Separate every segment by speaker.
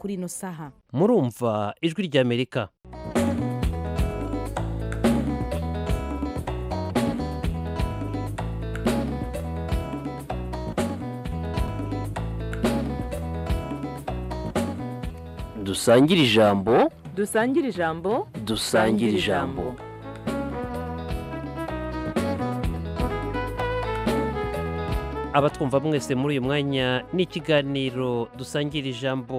Speaker 1: kuri ino saha
Speaker 2: murumva ijwi ry'amerika dusangire ijambo
Speaker 3: dusangire ijambo
Speaker 2: dusangire ijambo abatwumva mwese muri uyu mwanya ni ikiganiro dusangira ijambo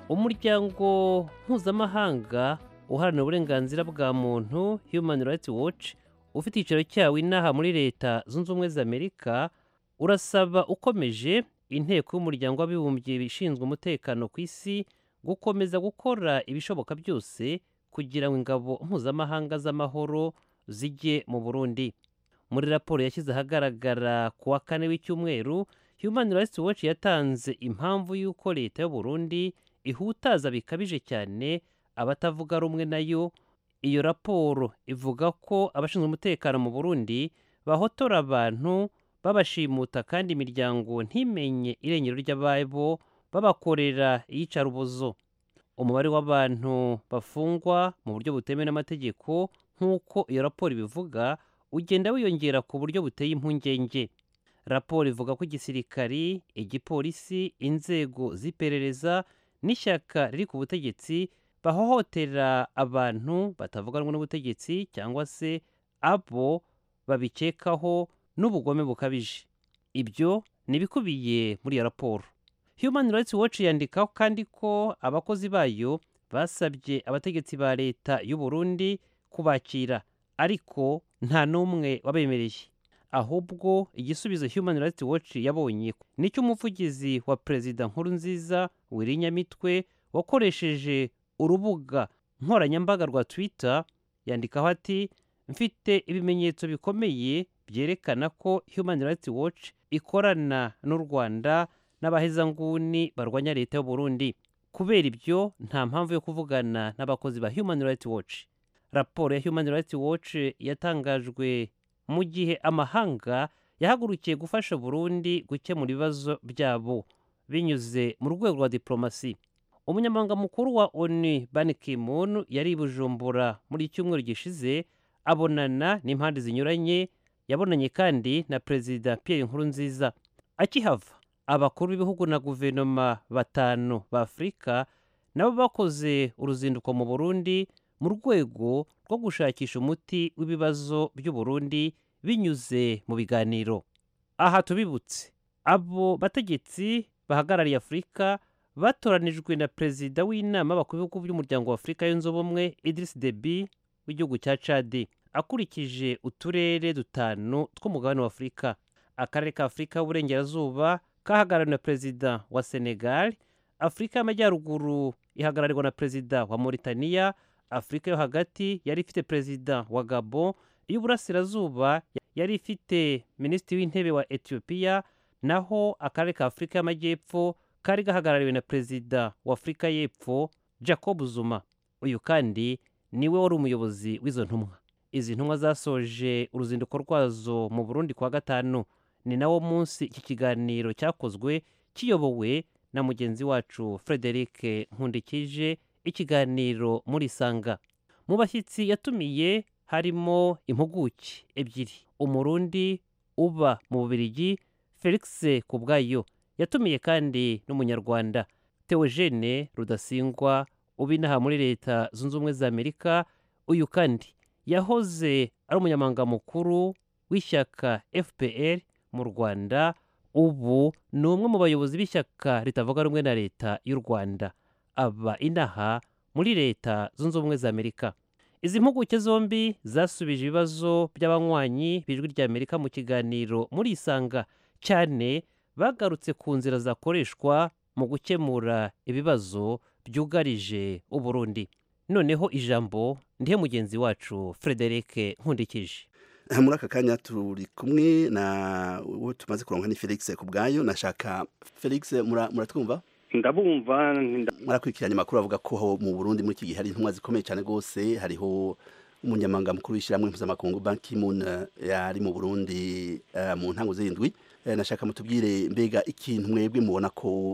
Speaker 2: umuryango mpuzamahanga uharanira uburenganzira bwa muntu human rights watch ufite icyicaro cyawo inaha muri leta zunze ubumwe za amerika urasaba ukomeje inteko y'umuryango w'abibumbye ishinzwe umutekano ku isi gukomeza gukora ibishoboka byose kugira ngo ingabo mpuzamahanga z'amahoro zijye mu burundi muri raporo yashyize ahagaragara ku wa kane w'icyumweru human rights watch yatanze impamvu y'uko leta y'u Burundi ihutaza bikabije cyane abatavuga rumwe nayo iyo raporo ivuga ko abashinzwe umutekano mu burundi bahotora abantu babashimuta kandi imiryango ntimenye irengero ry'ababo babakorera iyicarubozo umubare w'abantu bafungwa mu buryo butemewe n'amategeko nk'uko iyo raporo ibivuga ugenda wiyongera ku buryo buteye impungenge raporo ivuga ko igisirikari igipolisi inzego z'iperereza n'ishyaka riri ku butegetsi bahohotera abantu batavuga rumwe n'ubutegetsi cyangwa se abo babikekaho n'ubugome bukabije ibyo ni ibikubiye muri iyo raporo human rights watch yandikaho kandi ko abakozi bayo basabye abategetsi ba leta y'u Burundi kubakira ariko nta n'umwe wabemereye ahubwo igisubizo human rights watch yabonye nicyo umuvugizi wa perezida nkuru nziza wirinyamitwe wakoresheje urubuga nkoranyambaga rwa twitter yandikaho ati mfite ibimenyetso bikomeye byerekana ko human rights watch ikorana n'u rwanda n'abahezanguni barwanya leta y'u Burundi kubera ibyo nta mpamvu yo kuvugana n'abakozi ba human rights watch raporo ya human rights watch yatangajwe mu gihe amahanga yahagurukiye gufasha Burundi gukemura ibibazo byabo binyuze mu rwego rwa diplomasi umunyamabanga mukuru wa onu ban ki-moon yari i bujumbura muri icyumweru gishize abonana n'impande zinyuranye yabonanye kandi na perezida pierre nkurunziza akihava abakuru b'ibihugu na guverinoma batanu ba afurika nabo bakoze uruzinduko mu burundi mu rwego rwo gushakisha umuti w'ibibazo by'u Burundi binyuze mu biganiro aha tubibutse abo bategetsi bahagarariye afurika batoranijwe na perezida w'inama y'abakuru b'ibihugu by'umuryango wa afurika yunze ubumwe Idris Deby w'igihugu cya Chad akurikije uturere dutanu tw'umugabane wa afurika akarere ka afurika y'uburengerazuba kahagarariwe na perezida wa senegal afurika y'amajyaruguru ihagarariwe na perezida wa mauritania afurika yo hagati yari ifite perezida wa gabo iy'uburasirazuba yari ifite minisitiri w'intebe wa etiyopiya naho akarere ka afurika y'amajyepfo kari gahagarariwe na perezida wa afurika y'epfo jacob zuma uyu kandi niwe wari umuyobozi w'izo ntumwa izi ntumwa zasoje uruzinduko rwazo mu burundi kwa gatanu ni nawo munsi iki kiganiro cyakozwe kiyobowe na mugenzi wacu frederic nkundikije ikiganiro muri sanga mu bashyitsi yatumiye harimo impuguke ebyiri umurundi uba mu bubirigi felix kubwayo yatumiye kandi n'umunyarwanda teogene rudasingwa uba inaha muri leta zunze ubumwe za amerika uyu kandi yahoze ari umunyamabanga mukuru w'ishyaka fpr mu rwanda ubu ni umwe mu bayobozi b'ishyaka ritavuga rumwe na leta y'u rwanda aba inaha muri leta zunze ubumwe za amerika izi mpuguke zombi zasubije ibibazo by'abanywanyi b'ijwi ry'amerika mu kiganiro muri isanga cyane bagarutse ku nzira zakoreshwa mu gukemura ibibazo byugarije uburundi noneho ijambo ndihe mugenzi wacu frederic nkundikije
Speaker 4: muri aka kanya turi kumwe na uwo tumaze kuronka ni felix ku bwayo nashaka felix muratwumva
Speaker 5: ndabumva
Speaker 4: murakurikiranye amakuru avuga ko mu burundi muri iki gihe hari intumwa zikomeye cyane rwose hariho umunyamabanga mukuru w'ishyirahamwe mpuzamakungu banki mun yari mu burundi mu ntango z'indwi nashaka mutubwire mbega ikintu mwebwe mubona ko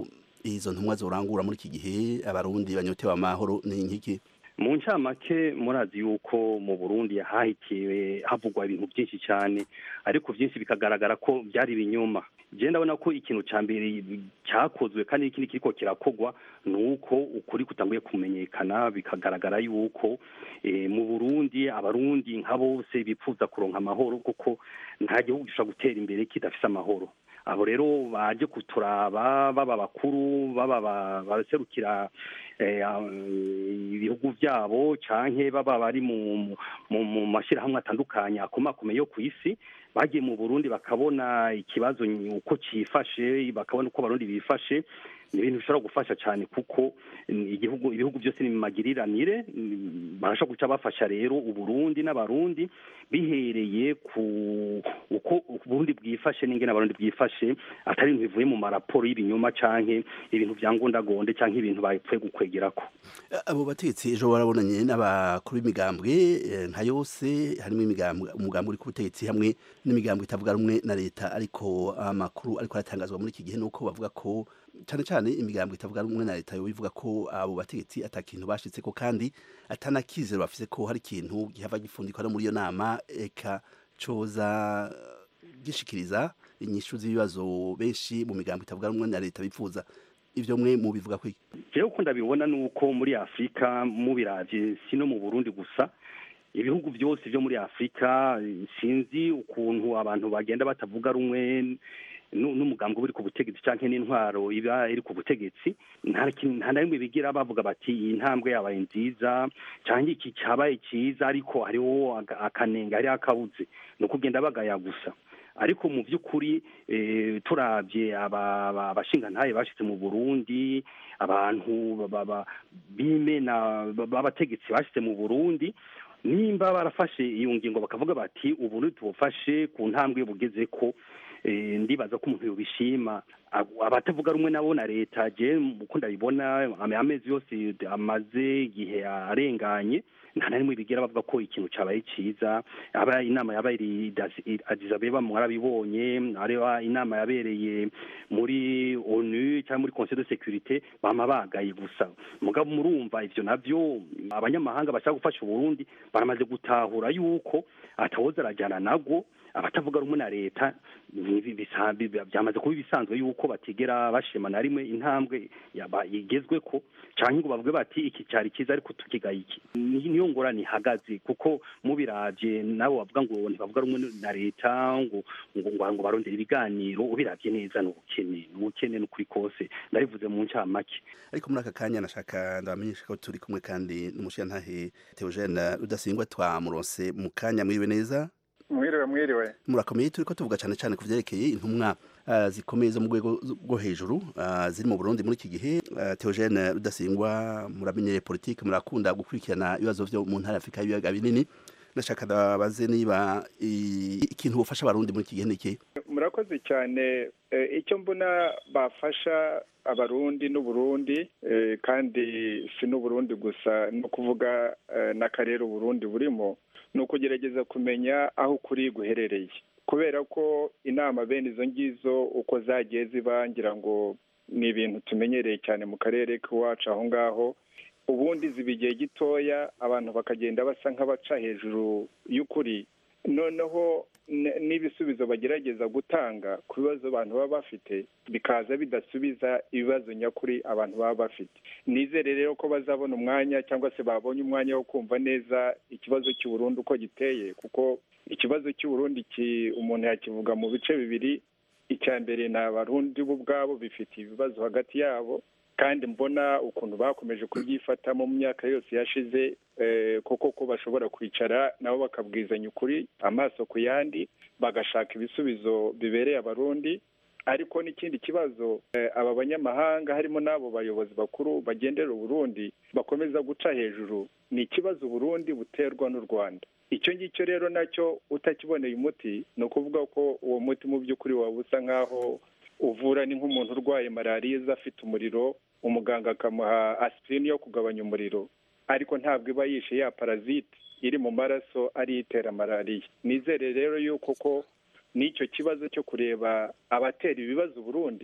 Speaker 4: izo ntumwa zorangura muri iki gihe abarundi banyotewe amahoro ni nkiki
Speaker 1: mu ncamake murazi yuko mu burundi hahitiwe havugwa ibintu byinshi cyane ariko byinshi bikagaragara ko byari ibinyoma je ndabona ko ikintu ca mbere cyakozwe kandi ikindi kiriko kirakogwa ni uko ukuri kutanguye kumenyekana bikagaragara yuko e, mu burundi abarundi nka bose bipfuza kuronka amahoro kuko nta gihugu gishobora gutera imbere kidafise amahoro abo rero baje kuturaba baba bakuru baba baserukira ibihugu byabo canke baba bari mu mu mashyirahamwe atandukanye akomakomeye yo ku isi bagiye mu burundi bakabona ikibazo uko cyifashe bakabona uko abarundi bifashe ni ibintu bishobora gufasha cyane kuko igihugu ibihugu byose ni magiriranire barashobora guca bafasha rero uburundi n'abarundi bihereye ku uko uburundi bwifashe n'ingene abarundi bwifashe atari ibintu bivuye mu maraporo y'ibinyoma canke ibintu vya ngondagonde canke ibintu bapfuye gukwegerako
Speaker 4: abo bategetsi ejo barabonanye n'abakuru b'imigambwe nka yose harimo imigambwe umugambi uri ku butegetsi hamwe n'imigambwe itavuga rumwe na leta ariko amakuru ariko aratangazwa muri iki gihe nuko bavuga ko cyane cyane imigambwe itavuga rumwe na leta yo ivuga ko abo bategetsi atakintu bashitse ko kandi atanakizero bafise ko hari ikintu gihava gifundikwa no muri iyo nama eka coza gishikiriza inyishu z'ibibazo benshi mu migambwe itavuga rumwe na leta bipfuza ivyo mwe mubivuga kwiki
Speaker 1: jewe uko ndabibona nuko muri afurika mubiravye si no mu burundi gusa ibihugu byose byo muri afurika sinzi ukuntu abantu bagenda batavuga rumwe n'umugambi uri ku butegetsi cyangwa n'intwaro iba iri ku butegetsi nta na rimwe bigira bavuga bati iyi ntambwe yabaye nziza cyangwa iki cyabaye cyiza ariko hariho akanenga hariho akabuze ni ukugenda bagaya gusa ariko mu by'ukuri turabye abashingantahe bashyitse mu burundi abantu b'imena b'abategetsi bashyitse mu burundi nimba barafashe iyo ngingo bakavuga bati ubu tubufashe ku ntambwe bugeze ko ndibaza ko umuntu yobishima abatavuga rumwe nabo na leta je uko ndabibona amezi yose amaze igihe arenganye nta na rimwe bigira bavuga ko ikintu cyabaye cyiza aba inama yabaye Addis Abeba mwarabibonye areba inama yabereye muri ONU cyangwa muri Conseil de sécurité bama bagaye gusa mugabo murumva ivyo navyo abanyamahanga bashaka gufasha Burundi baramaze gutahura yuko atawoza arajyana nago abatavuga rumwe na leta byamaze kuba ibisanzwe yuko batigera bashima na rimwe intambwe igezwe ko cyangwa ngo bavuge bati iki cyari cyiza ariko tukigaye iki niyo ngorane ihagaze kuko mubiravye nabo bavuga ngo ntibavuga rumwe na leta ngo ngo ngo barondera ibiganiro ubiravye neza ni ubukene ni ubukene n'ukuri kose ndabivuze mu ncamake
Speaker 4: ariko muri aka kanya nashaka ndabamenyesha ko turi kumwe kandi n'umushiyantahe Theogene Rudasingwa twamuronse mu kanya mwiriwe neza
Speaker 3: mwiriwe mwiriwe
Speaker 4: murakomeye turi ko tuvuga cyane cyane ku byerekeye intumwa uh, zikomeye zo mu rwego rwo hejuru uh, ziri mu Burundi muri iki gihe uh, Theogene Rudasingwa muramenyere politike murakunda gukurikirana ibibazo byo mu ntara Afrika y'ibiyaga binini ndashaka ndabaze niba ikintu bufasha abarundi muri iki gihe niki
Speaker 3: murakoze cyane icyo mbona bafasha abarundi n'uburundi kandi si n'uburundi gusa no kuvuga n'akarere uburundi burimo ni ukugerageza kumenya aho ukuri guherereye kubera ko inama bene izo ngizo uko zagiye ziba ngira ngo ni ibintu tumenyereye cyane mu karere k'iwacu aho ngaho ubundi ziba igihe gitoya abantu bakagenda basa nk'abaca hejuru y'ukuri noneho n'ibisubizo bagerageza gutanga ku bibazo abantu baba bafite bikaza bidasubiza ibibazo nyakuri abantu baba bafite nizere rero ko bazabona umwanya cyangwa se babonye umwanya wo kumva neza ikibazo cy'uburundi uko giteye kuko ikibazo cy'uburundi umuntu yakivuga mu bice bibiri icya mbere ni abarundi bo ubwabo bifitiye ibibazo hagati yabo kandi mbona ukuntu bakomeje kubyifatamo mu myaka yose yashize koko ko bashobora kwicara nabo bakabwizanya ukuri amaso ku yandi bagashaka ibisubizo bibereye abarundi ariko n'ikindi kibazo aba banyamahanga harimo n'abo bayobozi bakuru bagendera uburundi bakomeza guca hejuru ni ikibazo uburundi buterwa n'u rwanda icyo ngicyo rero nacyo utakiboneye umuti ni ukuvuga ko uwo muti mu by'ukuri waba usa nk'aho uvura ni nk'umuntu urwaye malariya afite umuriro umuganga akamuha aspirini yo kugabanya umuriro ariko ntabwo iba yishe ya parazite iri mu maraso ariyo itera malariya nizere rero yuko ko n'icyo kibazo cyo kureba abatera ibibazo Burundi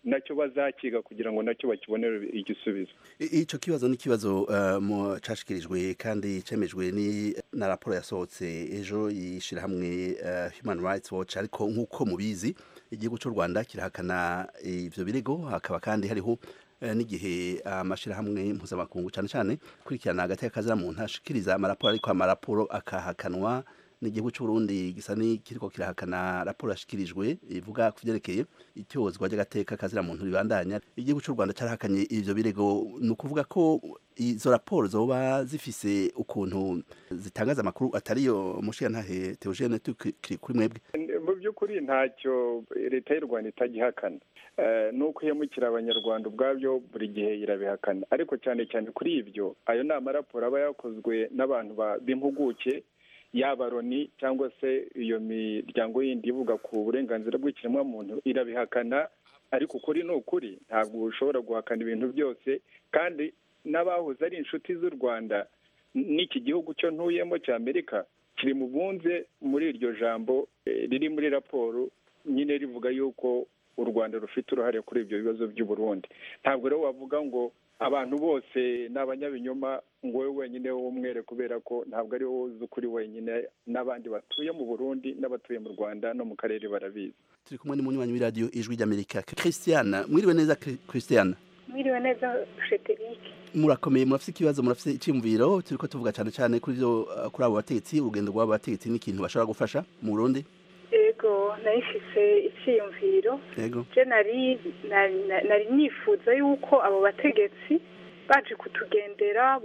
Speaker 3: nacyo bazakiga kugira ngo nacyo bakibonere igisubizo
Speaker 4: icyo kibazo ni ikibazo mu cashikirijwe kandi cemejwe ni na raporo yasohotse ejo y'ishyirahamwe human rights watch ariko nk'uko mubizi igihugu cy'u rwanda kirahakana ibyo birego hakaba kandi hariho n'igihe amashyirahamwe mpuzamakungu cyane cyane kurikirana hagati y'akazira muntu ashikiriza amaraporo ariko amaraporo akahakanwa n'igihugu cy'u Burundi gisa n'ikiriko kirahakana raporo yashikirijwe ivuga ku vyerekeye ityozwa ry'agateka kazira muntu ribandanya igihugu cy'u Rwanda carahakanye ivyo birego ni ukuvuga ko izo raporo zoba zifise ukuntu zitangaza amakuru atariyo mushiyantahe Theogene tukiri kuri mwebwe
Speaker 3: mu by'ukuri ntacyo leta y'u Rwanda itagihakana nuko ihemukira abanyarwanda ubwabyo buri gihe irabihakana ariko cyane cyane kuri ibyo ayo ni amaraporo aba yakozwe n'abantu b'impuguke yaba loni cyangwa se iyo miryango yindi ivuga ku burenganzira bw'ikiremwamuntu irabihakana ariko ukuri ni ukuri ntabwo ushobora guhakana ibintu byose kandi n'abahoze ari inshuti z'u rwanda n'iki gihugu cyo ntuyemo cya amerika kiri mu bunze muri iryo jambo riri muri raporo nyine rivuga yuko u rwanda rufite uruhare kuri ibyo bibazo by'u Burundi ntabwo rero wavuga ngo abantu bose ni abanyabinyoma ngo wowe wenyine w'umwere kubera ko ntabwo ari wowe uzi ukuri wenyine n'abandi batuye mu burundi n'abatuye mu rwanda no mu karere barabizi
Speaker 4: turi kumwe n'umunywanyi w'iradiyo ijwi ry'amerika christiana mwiriwe neza christiana
Speaker 5: mwiriwe neza frederic
Speaker 4: murakomeye murafite ikibazo murafite icyumviro turi ko tuvuga cyane cyane kuri kuri abo bategetsi urugendo rw'abo bategetsi n'ikintu bashobora gufasha mu burundi
Speaker 5: yego nayifise icyiyumviro je nari nari nifuza yuko abo bategetsi baje kutugendera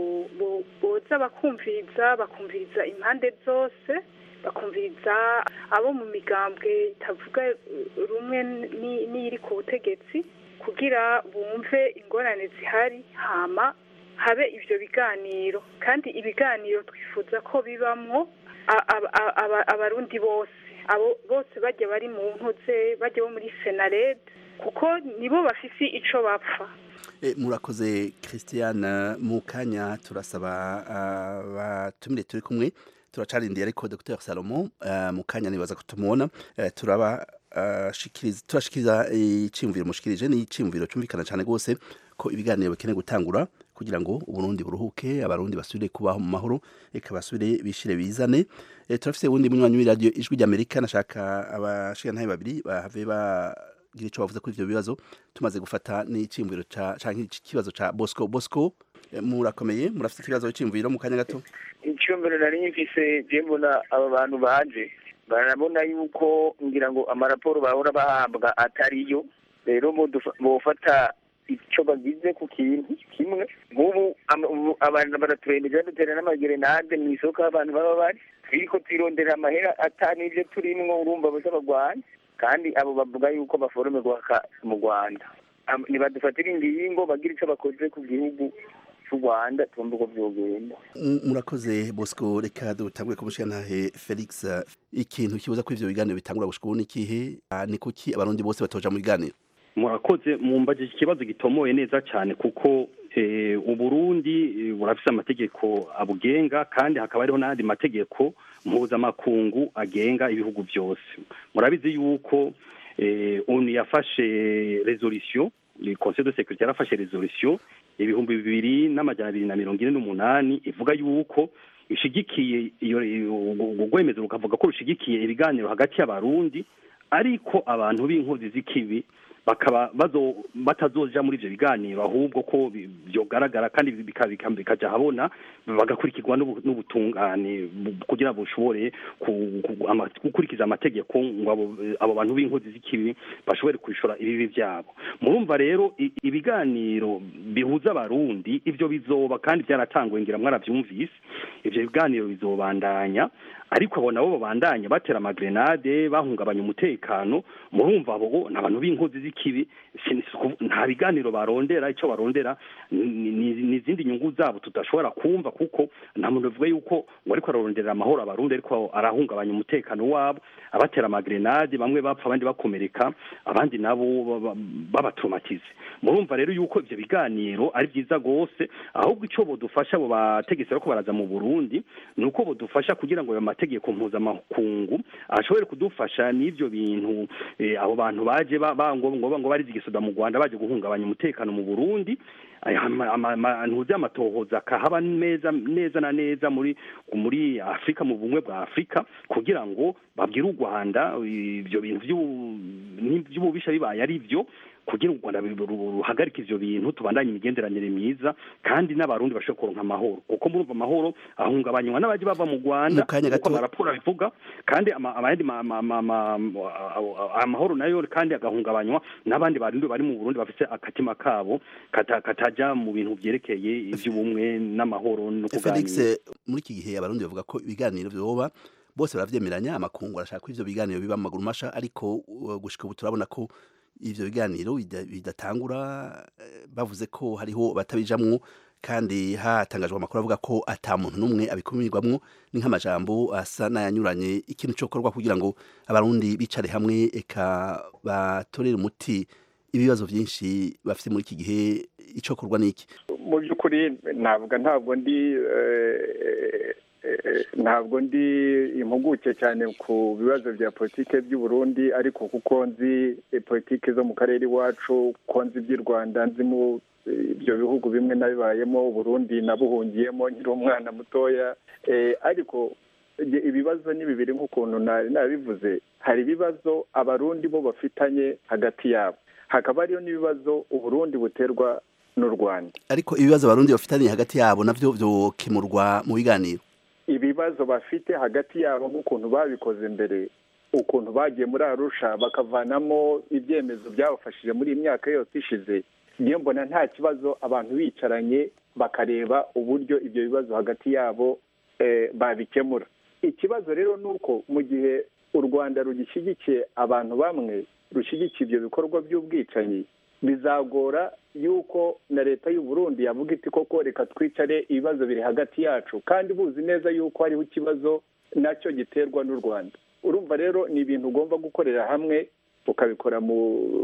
Speaker 5: boza bakumviriza bakumviriza impande zose bakumviriza abo mu migambwe itavuga rumwe n'iri ku butegetsi kugira bumve ingorane zihari hama habe ibyo biganiro kandi ibiganiro twifuza ko bibamwo abarundi bose abo bose bajya bari mu ntuze bajya bo muri senarede kuko nibo bafise ico bapfa
Speaker 4: murakoze christiane mu kanya turasaba abatumire turi kumwe turacarindiye ariko dr salomo mu kanya nibaza ko tumubona turaba turashikiriza icyumviro mushikirije ni icyumviro cyumvikana cyane rwose ko ibiganiro bikeneye gutangura kugira ngo uburundi buruhuke abarundi basubire kubaho mu mahoro reka basubire bishire bizane turafite uwundi munywanyi w'iradiyo ijwi ry'amerika nashaka abashigantahe babiri bahave bagira icyo bavuze kuri ibyo bibazo tumaze gufata n'icyumviro cyangwa ikibazo cya bosco bosco murakomeye murafite ikibazo cy'imviro mu kanya gato
Speaker 6: icyumviro nari nyifise je mbona aba bantu baje barabona yuko ngira ngo amaraporo bahora bahabwa atariyo rero bofata icyo bagize ku kintu kimwe nk'ubu abantu baraturembeje badutera n'amagerenade mu isoko abantu baba bari turiko twirondera amahera atari ibyo turimwo urumva bazabagwanya kandi abo bavuga yuko baforomerwa mu rwanda nibadufatira ingingo bagira icyo bakoze ku gihugu cy'u rwanda tumva uko byogenda
Speaker 4: murakoze bosco reka dutangure ku mushigantahe felix ikintu kibuza ko ivyo biganiro bitangura gushika ubu n'ikihe ni kuki abarundi bose batoja mu biganiro
Speaker 1: murakoze mumbajije ikibazo gitomoye neza cyane kuko uburundi burafise amategeko abugenga kandi hakaba hariho n'ayandi mategeko mpuzamakungu agenga ibihugu byose murabizi yuko onu yafashe resolution conseil de sécurité yarafashe resolution ibihumbi bibiri n'amajana abiri na mirongo ine n'umunani ivuga yuko ishigikiye iyo urwemezo rukavuga ko rushigikiye ibiganiro hagati y'abarundi ariko abantu b'inkozi z'ikibi bakaba batazoja muri ivyo biganiro ahubwo ko byogaragara kandi bikaja habona bagakurikirwa n'ubutungane kugira bushobore gukurikiza amategeko ngo abo bantu b'inkozi z'ikibi bashobore kwishura ibibi vyabo murumva rero ibiganiro bihuza abarundi ivyo bizoba kandi byaratanguwe ngira mwaravyumvise ivyo biganiro bizobandanya ariko abo nabo babandanya batera amagrenade bahungabanya umutekano murumva abo ni abantu b'inkozi z'ikibi nta biganiro barondera icyo barondera ni izindi nyungu zabo tudashobora kumva kuko nta muntu bivuga yuko ngo ariko araronderera amahoro abarundi ariko arahungabanya umutekano wabo abatera amagrenade bamwe bapfa abandi bakomereka abandi nabo babatomatize murumva rero yuko ivyo biganiro ari byiza rwose ahubwo icyo bodufasha abo bategetsi bariko baraza mu burundi ni uko bodufasha kugira ngo ayo mategeko mpuzamakungu ashobore kudufasha n'ivyo bintu abo bantu baje ngo ngo ngo barize igisoda mu rwanda baje guhungabanya umutekano mu burundi ntuzi amatohoza akahaba neza neza na neza muri muri afurika mu bumwe bwa afurika kugira ngo babwire u rwanda ibyo bintu by'ububisha bibaye ari byo kugira u rwanda ruhagarike ivyo bintu tubandanye imigenderanire myiza kandi n'abarundi bashobora kuronka amahoro kuko murumva amahoro ahungabanywa n'abaje bava mu rwanda kuko amaraporo abivuga kandi amayandi amahoro nayo kandi agahungabanywa n'abandi barundi bari mu burundi bafise akatima kabo kataja mu bintu vyerekeye ivy'ubumwe n'amahoro no
Speaker 4: kuganira muri iki gihe abarundi bavuga ko ibiganiro vyoba bose baravyemeranya amakungu arashaka ko ivyo biganiro biba mu maguru masha ariko gushika ubu turabona ko ivyo biganiro bidatangura bavuze ko hariho batabijamwo kandi hatangajwe amakuru avuga ko ata muntu n'umwe abikumirwamwo ni nk'amajambo asa n'ayanyuranye ikintu cokorwa kugira ngo abarundi bicare hamwe eka batorere umuti ibibazo byinshi bafite muri iki gihe icokorwa n'iki
Speaker 3: mu by'ukuri ntabwo ntabwo ndi ntabwo ndi impuguke cyane ku bibazo bya politiki by'u Burundi ariko kuko nzi politiki zo mu karere iwacu ko nzi iby'i rwanda nzi mu ibyo bihugu bimwe nabibayemo Burundi nabuhungiyemo nkiri umwana mutoya ariko ibibazo ni bibiri nk'ukuntu nabivuze hari ibibazo abarundi bo bafitanye hagati yabo hakaba hariyo n'ibibazo uburundi buterwa n'u rwanda
Speaker 4: ariko ibibazo abarundi bafitanye hagati yabo navyo vyokemurwa mu biganiro
Speaker 3: ibibazo bafite hagati yabo nk'ukuntu babikoze mbere ukuntu bagiye muri arusha bakavanamo ibyemezo byabafashije muri iyi myaka yose ishize niyo mbona nta kibazo abantu bicaranye bakareba uburyo ibyo bibazo hagati yabo babikemura ikibazo rero ni uko mu gihe u rwanda rugishyigikiye abantu bamwe rushyigikiye ibyo bikorwa by'ubwicanyi bizagora yuko na leta y'u Burundi yavuga iti koko reka twicare ibibazo biri hagati yacu kandi buzi neza yuko hariho ikibazo nacyo giterwa n'u rwanda urumva rero ni ibintu ugomba gukorera hamwe ukabikora mu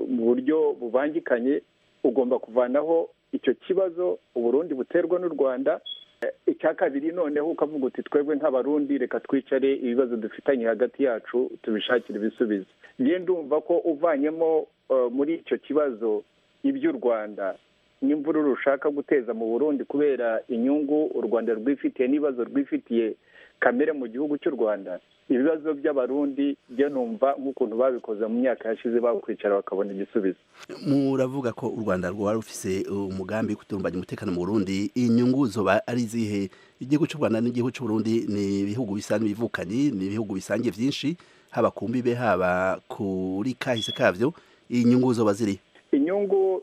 Speaker 3: buryo bubangikanye ugomba kuvanaho icyo kibazo uburundi buterwa n'u rwanda icya kabiri noneho ukavuga uti twebwe nk'abarundi reka twicare ibibazo dufitanye hagati yacu tubishakire ibisubizo ngiye ndumva ko uvanyemo muri icyo kibazo iby'u rwanda n'imvururu rushaka guteza mu burundi kubera inyungu u rwanda rwifitiye n'ibibazo rwifitiye kamere mu gihugu cy'u rwanda ibibazo by'abarundi byo numva nk'ukuntu babikoze mu myaka yashize bakwicara bakabona igisubizo
Speaker 4: muravuga ko u rwanda rwari rufise umugambi wo kutumbanya umutekano mu burundi inyungu zoba ari izihe igihugu cy'u rwanda n'igihugu cy'u burundi ni ibihugu bisa n'ibivukanye ni ibihugu bisangiye byinshi haba ku mbibe haba kuri kahise kavyo inyungu zoba ziri
Speaker 3: inyungu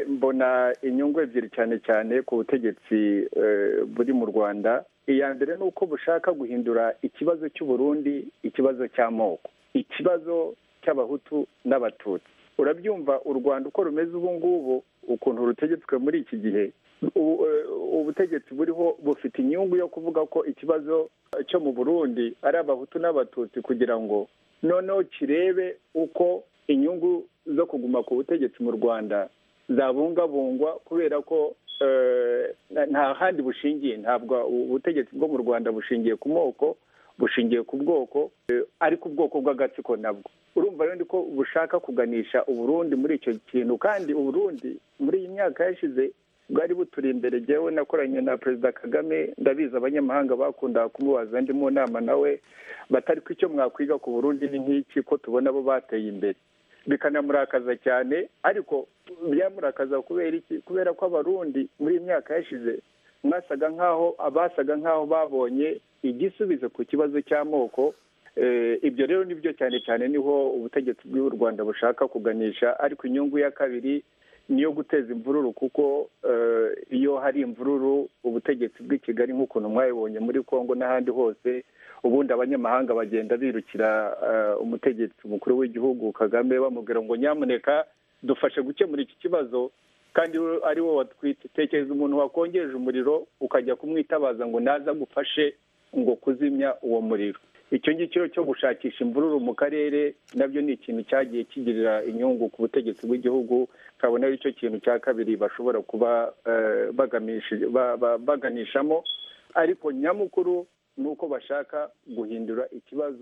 Speaker 3: mbona inyungu ebyiri cyane cyane ku butegetsi buri mu rwanda iya mbere ni uko bushaka guhindura ikibazo cy'uburundi ikibazo cy'amoko ikibazo cy'abahutu n'abatutsi urabyumva u rwanda uko rumeze ubu ngubu ukuntu rutegetswe muri iki gihe ubutegetsi buriho bufite inyungu yo kuvuga ko ikibazo cyo mu burundi ari abahutu n'abatutsi kugira ngo noneho kirebe uko inyungu zo kuguma ku butegetsi mu rwanda zabungabungwa kubera ko nta handi bushingiye ntabwo ubutegetsi bwo mu rwanda bushingiye ku moko bushingiye ku bwoko ariko ubwoko bw'agatsiko nabwo urumva rero ko bushaka kuganisha uburundi muri icyo kintu kandi uburundi muri iyi myaka yashize bwari buturi imbere jyewe nakoranye na perezida kagame ndabizi abanyamahanga bakundaga kumubaza ndi mu nama nawe batari ko icyo mwakwiga ku burundi ni nk'iki ko tubona bo bateye imbere bikanamurakaza cyane ariko byamurakaza kubera iki kubera ko abarundi muri iyi myaka yashize mwasaga nk'aho abasaga nk'aho babonye igisubizo ku kibazo cy'amoko ibyo rero nibyo cyane cyane niho ubutegetsi bw'u rwanda bushaka kuganisha ariko inyungu ya kabiri niyo guteza imvururu kuko iyo hari imvururu ubutegetsi bw'i kigali nk'ukuntu mwabibonye muri congo n'ahandi hose ubundi abanyamahanga bagenda birukira umutegetsi mukuru w'igihugu kagame bamubwira ngo nyamuneka dufashe gukemura iki kibazo kandi ari wowe watwite tekereza umuntu wakongeje umuriro ukajya kumwitabaza ngo naza agufashe ngo kuzimya uwo muriro icyo ngicyo cyo gushakisha imvururu mu karere nabyo ni ikintu cyagiye kigirira inyungu ku butegetsi bw'igihugu kabona ari cyo kintu cya kabiri bashobora kuba baganishamo ariko nyamukuru ni uko bashaka guhindura ikibazo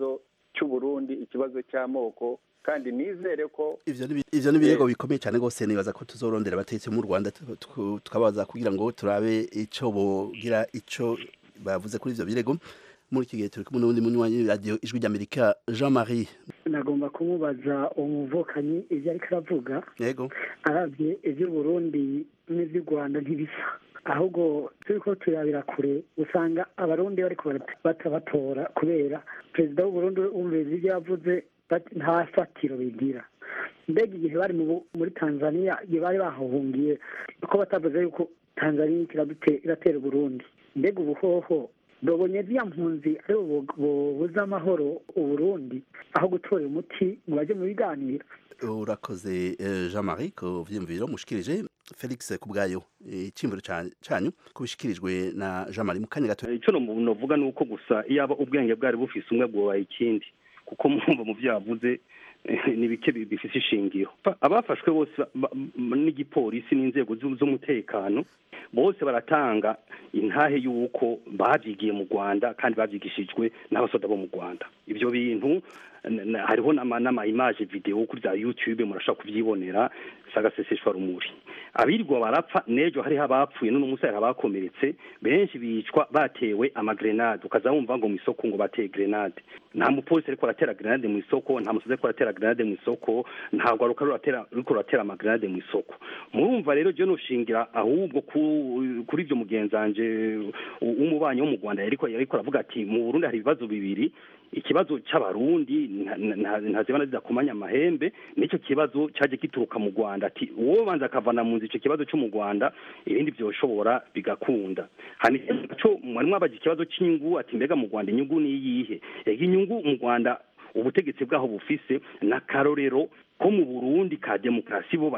Speaker 3: cy'uburundi ikibazo cy'amoko kandi nizere ko
Speaker 4: ivyo ni ibirego bikomeye cyane rwose nibaza ko tuzorondera abatetsi mu rwanda tukabaza kugira ngo turabe ico bogira ico bavuze kuri ivyo birego muri iki gihe turi kumwe n'uwundi munywanyi radiyo ijwi ry'amerika jean marie
Speaker 7: nagomba kumubaza umuvukanyi ibyo ariko aravuga
Speaker 4: yego
Speaker 7: arabye iby'uburundi n'iby'u rwanda ntibisa ahubwo turi ko turabira kure usanga abarundi bariko batabatora kubera perezida w'uburundi wumviriza ibyo yavuze nta fatiro bigira mbega igihe bari muri tanzania igihe bari bahahungiye ko batavuze yuko tanzania iratera uburundi mbega ubuhoho babonye ziriya mpunzi ari bubuze amahoro uburundi aho gutora umuti ngo bajye mu biganiro
Speaker 4: urakoze jean marie ku vyiyumviro mushikirije felix kubwayo icimbiro canyu kubishikirijwe na jean marie mu kanya gato
Speaker 1: ico novuga ni uko gusa iyaba ubwenge bwari bufise umwe bwobaye ikindi kuko mwumva mu vyo yavuze ni bike bifise ishingiro abafashwe bose n'igipolisi n'inzego z'umutekano bose baratanga intahe y'uko babyigiye mu rwanda kandi babyigishijwe n'abasoda bo mu rwanda ibyo bintu hariho n'amayimaje videwo kuri za yutube murashobora kubyibonera sagaseseshwa rumuri abirirwa barapfa n'ejo hariho abapfuye n'uno munsi hariho abakomeretse benshi bicwa batewe amagrenade ukaza wumva ngo mu isoko ngo bateye grenade nta mupolisi ariko aratera grenade mu isoko nta musozi ariko aratera grenade mu isoko ntabwo aruka ariko aratera amagrenade mu isoko murumva rero je noshingira ahubwo kuri ibyo mugenzanje w'umubanyi wo mu rwanda yariko aravuga ati mu burundi hari ibibazo bibiri ikibazo c'abarundi ntazibana zidakomanya amahembe n'icyo kibazo cyaje gituruka mu rwanda ati uwo banza akavana mu nzu icyo kibazo cyo mu rwanda ibindi byoshobora bigakunda hanico mwari mwabaje ikibazo cy'inyungu ati mbega mu rwanda inyungu ni iyihe ega inyungu mu rwanda ubutegetsi bwaho bufise n'akarorero ko mu burundi ka demokarasi bo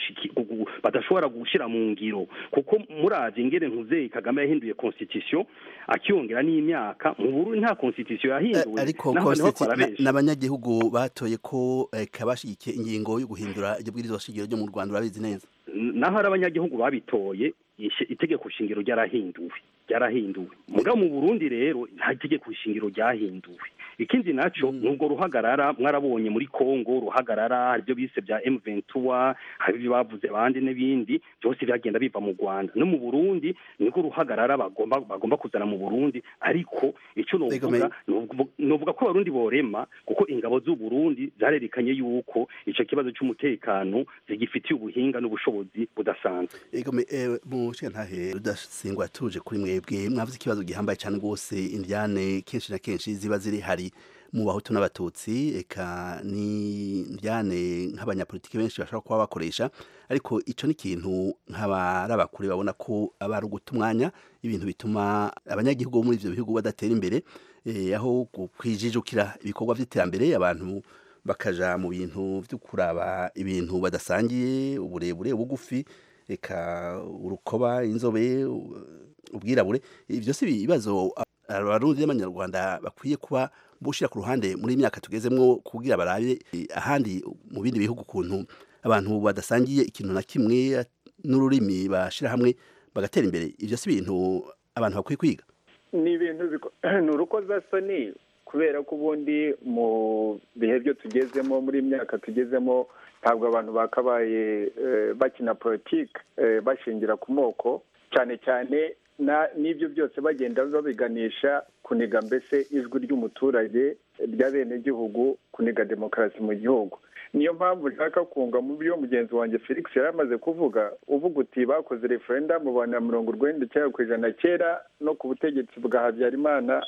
Speaker 1: badashobora gushyira mu ngiro kuko murazi ingene ntuzeyi kagame yahinduye constitution akiyongera n'imyaka mu burundi nta constitution yahinduwe
Speaker 4: ariko n'abanyagihugu batoye ko kabashigikiye ingingo yo guhindura iryo bwirizwa shingiro ryo mu rwanda urabizi neza
Speaker 1: naho ari abanyagihugu babitoye itegeko shingiro ryarahinduwe ryarahinduwe mugabo mu burundi rero nta itegeko shingiro ryahinduwe ikindi naco nubwo ruhagarara mwarabonye muri Kongo ruhagarara hari ibyo bise bya M23 hari ibyo bavuze abandi n'ibindi byose byagenda biva mu Rwanda no mu Burundi niko ruhagarara bagomba bagomba kuzana mu Burundi ariko ico novuga novuga ko abarundi borema kuko ingabo z'u Burundi zarerekanye yuko ico kibazo cy'umutekano zigifitiye ubuhinga n'ubushobozi budasanzwe
Speaker 4: ego me mu ntahe rudasingwa tuje kuri mwebwe mwavuze ikibazo gihambaye cyane rwose indyane kenshi na kenshi ziba ziri hari mu bahutu n'abatutsi eka ni ndyane nk'abanyapolitiki benshi bashobora kuba bakoresha ariko ico ni ikintu nk'abari abakure babona ko aba ari uguta umwanya ibintu bituma abanyagihugu bo muri ivyo bihugu badatera imbere aho kwijijukira ibikorwa vy'iterambere abantu bakaja mu bintu vyo kuraba ibintu badasangiye uburebure ubugufi eka urukoba inzobe ubwirabure ivyo si ibibazo abarundi n'abanyarwanda bakwiye kuba bushira ku ruhande muri myaka tugezemwo kugira barabe ahandi mu bindi bihugu ukuntu abantu badasangiye ikintu na kimwe n'ururimi bashira hamwe bagatera imbere ivyo si ibintu abantu bakwiye kwiga
Speaker 3: ni ibintu ni urukozasoni kubera ko ubundi mu bihe byo tugezemo muri myaka tugezemo ntabwo abantu bakabaye bakina politiki bashingira ku moko cyane cyane n'ibyo byose bagenda babiganisha kuniga mbese ijwi ry'umuturage ry'abenegihugu kuniga demokarasi mu gihugu niyo mpamvu nshaka kunga mu byo mugenzi wanjye felix yari amaze kuvuga uvuga uti bakoze referendamu bana mirongo urwenda icyenda ku ijana kera no ku butegetsi bwa habyarimana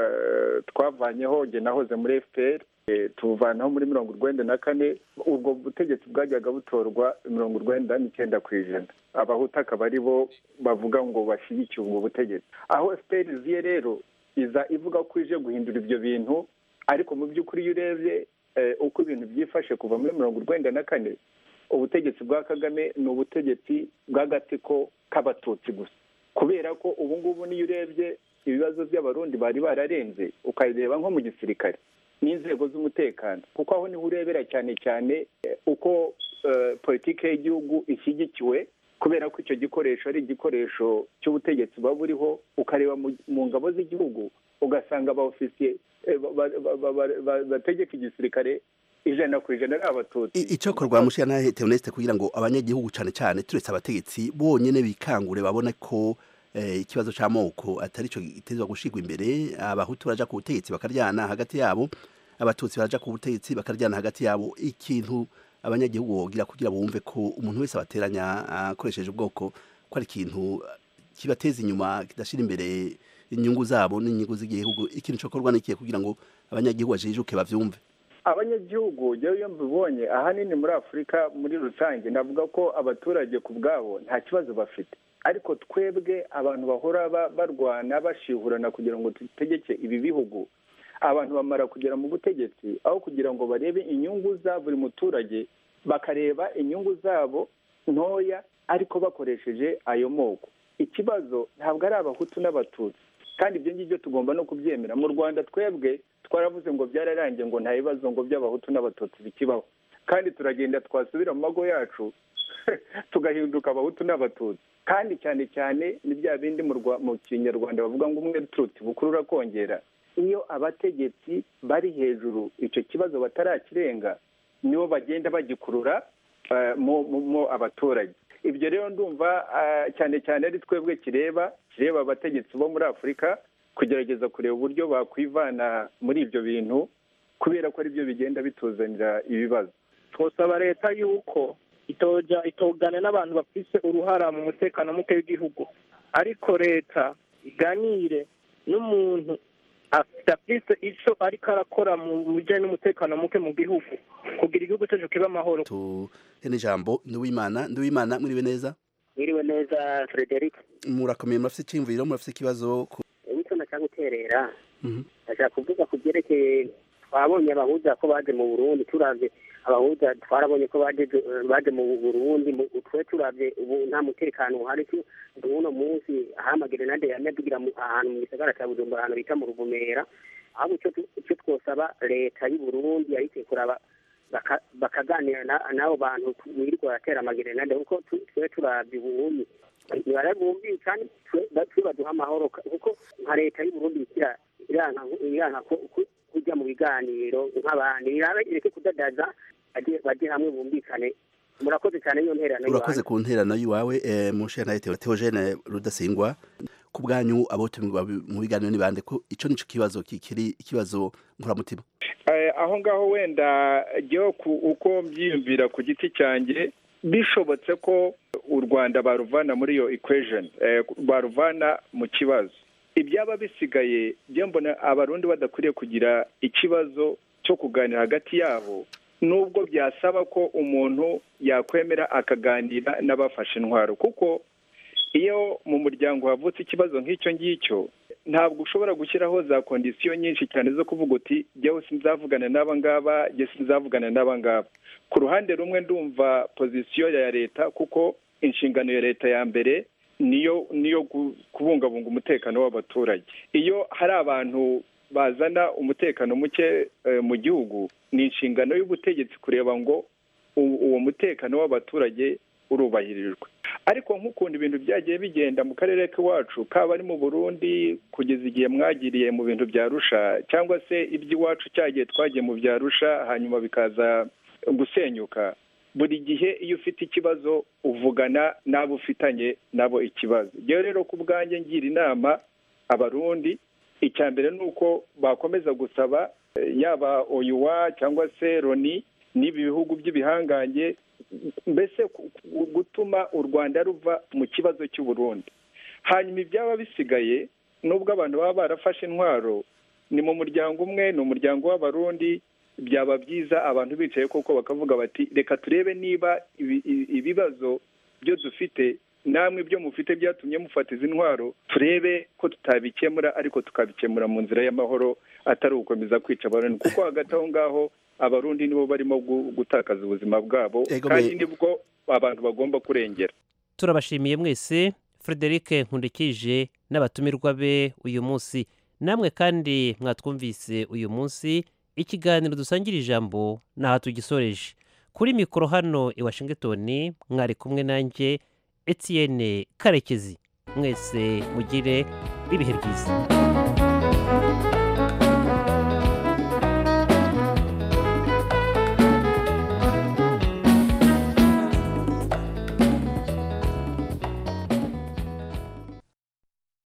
Speaker 3: twavanyeho jye nahoze muri fpr tubuvanaho muri mirongo urwenda na kane ubwo butegetsi bwajyaga butorwa mirongo urwenda n'icyenda ku ijana abahuta akaba ari bo bavuga ngo bashyigikiye ubwo butegetsi aho fpr iziye rero iza ivuga ko ije guhindura ibyo bintu ariko mu by'ukuri iyo urebye uko ibintu byifashe kuva muri mirongo urwenda na kane ubutegetsi bwa kagame ni ubutegetsi bw'agatsiko k'abatutsi gusa kubera ko ubu ngubu niyo urebye ibibazo by'abarundi bari bararenze ukabireba nko mu gisirikare n'inzego z'umutekano kuko aho niho urebera cyane cyane uko politiki y'igihugu ishyigikiwe kubera ko icyo gikoresho ari igikoresho cy'ubutegetsi buba buriho ukareba mu ngabo z'igihugu ugasanga abaofisiye bategeka igisirikare ijana ku ijana ari abatutsi
Speaker 4: icyo korwa mushiya ntahe teonesite kugira ngo abanyagihugu cyane cyane turetse abategetsi bonyine bikangure babone ko ikibazo cy'amoko atari cyo gitezwa gushyirwa imbere abahutu baraja ku butegetsi bakaryana hagati yabo abatutsi baraja ku butegetsi bakaryana hagati yabo ikintu abanyagihugu bogira kugira bumve ko umuntu wese abateranya akoresheje ubwoko ko ari ikintu kibateza inyuma kidashyira imbere inyungu zabo n'inyungu z'igihugu ikintu cyokorwa n'ikihe kugira ngo abanyagihugu bajijuke bavyumve
Speaker 3: abanyagihugu jewe iyo mbibonye ahanini muri afurika muri rusange navuga ko abaturage ku bwabo nta kibazo bafite ariko twebwe abantu bahora barwana bashihurana kugira ngo dutegeke ibi bihugu abantu bamara kugera mu butegetsi aho kugira ngo barebe inyungu za buri muturage bakareba inyungu zabo ntoya ariko bakoresheje ayo moko ikibazo ntabwo ari abahutu n'abatutsi kandi ibyo ngibyo tugomba no kubyemera mu rwanda twebwe twaravuze ngo byararangiye ngo nta bibazo ngo by'abahutu n'abatutsi bikibaho kandi turagenda twasubira mu mago yacu tugahinduka abahutu n'abatutsi kandi cyane cyane ni bya bindi mu kinyarwanda bavuga ngo umwe turuti bukurura kongera iyo abategetsi bari hejuru icyo kibazo batarakirenga nibo bagenda bagikurura mu abaturage ibyo rero ndumva cyane cyane ari twebwe kireba kireba abategetsi bo muri afurika kugerageza kureba uburyo bakwivana muri ibyo bintu kubera ko aribyo bigenda bituzanira ibibazo
Speaker 8: twosaba leta yuko itoja itogana n'abantu bafise uruhara mu mutekano muke w'igihugu ariko leta iganire n'umuntu afise icyo ariko arakora mu bijyanye n'umutekano muke mu gihugu kugira igihugu cyacu kibe amahoro
Speaker 4: tuhene ijambo nduwimana nduwimana mwiriwe neza
Speaker 9: mwiriwe neza frederic
Speaker 4: murakomeye murafite icyiyumviro murafite ikibazo
Speaker 9: icyo nashaka guterera ndashaka kuvuga ku byerekeye twabonye abahuza ko baje mu burundi turavye abahuza twarabonye ko baje mu burundi twe turavye ubu nta mutekano uhari uno munsi ahamagerenade yanadugira ahantu mu gisagara cya bujumbura ahantu bita mu ruvumera ahubwo icyo twosaba leta y'u burundi yahise kuraba bakaganira n'abo bantu birirwa baratera amagerenade kuko twe turavye ubundi ntibarabumbire kandi twe baduha amahoro kuko nka leta y'u burundi ikira iranka kujya mu biganiro nk'abandi ireke kudadaza bajye hamwe bumvikane murakoze cyane iyo nterano
Speaker 4: urakoze ku nterano y'iwawe mushe na teogene rudasingwa ku bwanyu abotumirwa mu biganiro ni bande ko ico nico kibazo kikiri ikibazo nkuramutima
Speaker 3: aho ngaho wenda jyewe uko mbyiyumvira ku giti cyanjye bishobotse ko u rwanda baruvana muri iyo equation baruvana mu kibazo ibyaba bisigaye byo mbona abarundi badakwiriye kugira ikibazo cyo kuganira hagati yabo nubwo byasaba ko umuntu yakwemera akaganira n'abafashe intwaro kuko iyo mu muryango havutse ikibazo nk'icyo ngicyo ntabwo ushobora gushyiraho za kondisiyo nyinshi cyane zo kuvuga uti jyawe sinzavugana n'aba ngaba jye sinzavugana n'aba ngaba ku ruhande rumwe ndumva pozisiyo ya leta kuko inshingano ya leta ya mbere niyo niyo kubungabunga umutekano w'abaturage iyo hari abantu bazana umutekano muke mu gihugu ni inshingano y'ubutegetsi kureba ngo uwo mutekano w'abaturage urubahirijwe ariko nk'ukuntu ibintu byagiye bigenda mu karere k'iwacu kaba ari mu burundi kugeza igihe mwagiriye mu bintu bya rusha cyangwa se iby'iwacu cyagiye twagiye mu bya rusha hanyuma bikaza gusenyuka buri gihe iyo ufite ikibazo uvugana n'abo ufitanye nabo ikibazo rero rero ku bwanjye ngira inama abarundi icya mbere ni uko bakomeza gusaba yaba oyuwa cyangwa se roni n'ibi bihugu by'ibihangange mbese gutuma u rwanda ruva mu kibazo cy'uburundi hanyuma ibyaba bisigaye nubwo abantu baba barafashe intwaro ni mu muryango umwe ni umuryango w'abarundi byaba byiza abantu bicaye koko bakavuga bati reka turebe niba ibibazo byo dufite namwe ibyo mufite byatumye mufata izi ntwaro turebe ko tutabikemura ariko tukabikemura mu nzira y'amahoro atari ugukomeza kwica abarundi kuko hagati aho ngaho abarundi nibo barimo gutakaza ubuzima bwabo kandi nibwo abantu bagomba kurengera
Speaker 2: turabashimiye mwese frederic nkundikije n'abatumirwa be uyu munsi namwe kandi mwatwumvise uyu munsi ikiganiro dusangira ijambo ntaho tugisoreje kuri mikoro hano i washington mwari kumwe nanjye etienne karekezi mwese mugire ibihe byiza